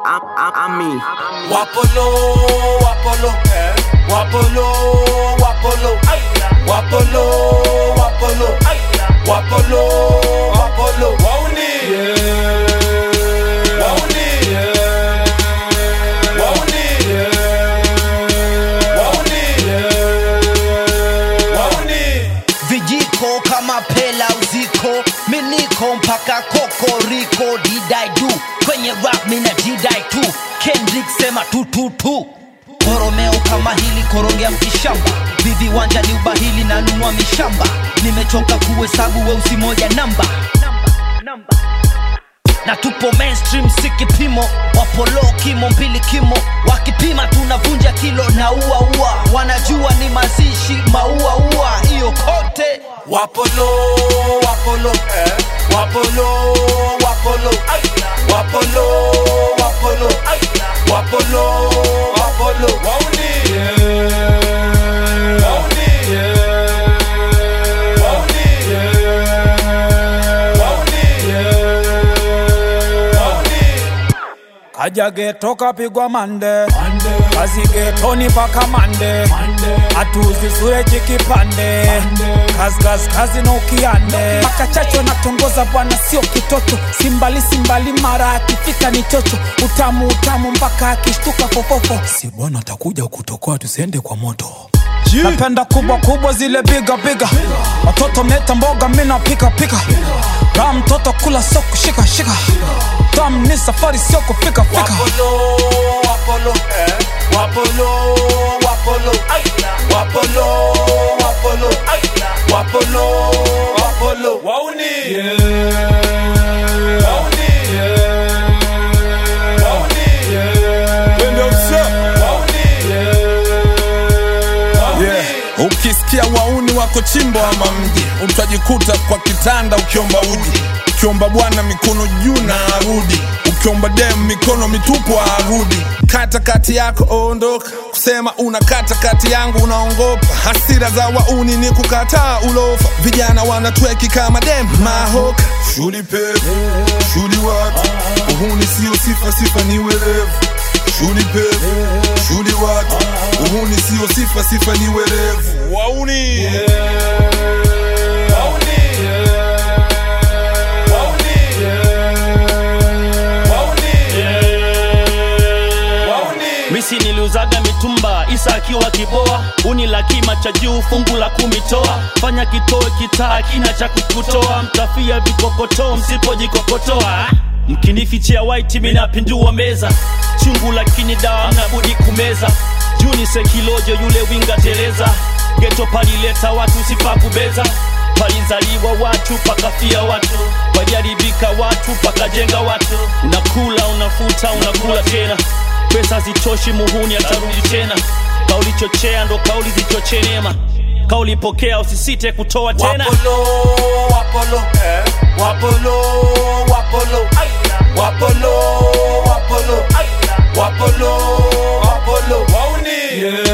I'm, I'm, I'm me. Wapolo, wapolo, wapolo, wapolo, wapolo, wapolo, wapolo, wapolo, wauni, wauni, wauni, wauni, wauni. vijiko kama pela uziko miniko mpaka kokoriko didai du kwenye rap mina didai tu kendrik sema tututu koromeo kama hili korongea mkishamba viviwanja ni ubahili na nunua mishamba nimechoka kuhesabu weusi moja namba na tupo mainstream si kipimo wapolo kimo mbili kimo wakipima tunavunja kilo na uaua wanajua ni mazishi mauaua hiyo kote Wapolo, wapolo, wapolo, wapolo, wapolo, wapolo, wapolo, wapolo, wauni, wauni, wauni, wauni, wauni. kaja geto kapigwa mande kazi getoni paka mande hatuzi sure chikipande kazi kazi kazi na ukiande makachacho natongoza bwana sio kitoto simbali simbali mara akifika ni chocho utamu utamu mpaka akishtuka fofofo si bwana atakuja kutokoa tusiende kwa moto napenda kubwa kubwa zile biga biga watoto mleta mboga mina pika pika kaa mtoto kula sio kushika shika tam ni safari sio kufika fika Wapolo, wapolo, wapolo, wapolo, wapolo, wapolo, wapolo, wapolo, wauni, wauni, wauni, Yeah. ukisikia wauni wako chimbo ama mji utajikuta kwa kitanda ukiomba uji ukiomba bwana mikono juu na arudi ukiomba dem mikono mitupu arudi kata kati yako ondoka kusema una kata kati yangu unaongopa hasira za wauni ni kukataa ulofa vijana wanatweki kama dem mahoka shuli pevu shuli watu uhuni sio sifa sifa ni werevu shuli pevu shuli watu uhuni sio sifa sifa ni werevu wauni misi niliuzaga mitumba isa akiwa kiboa uni la kima cha juu fungu la kumitoa fanya kitoe kitaa kina cha kukutoa mtafia vikokotoo msipojikokotoa mkinifichia waiti minapindua meza chungu lakini dawa mnabudi kumeza juni sekilojo yule winga teleza geto palileta watu sipakubeza palizaliwa watu pakafia watu waliharibika watu pakajenga watu unakula unafuta unakula tena pesa zitoshi muhuni atarudi tena kaulichochea ndo kauli zichochee neema kaulipokea usisite kutoa tena Wapolo, wapolo, wapolo, wapolo, wapolo, wapolo, wapolo, wapolo, wauni,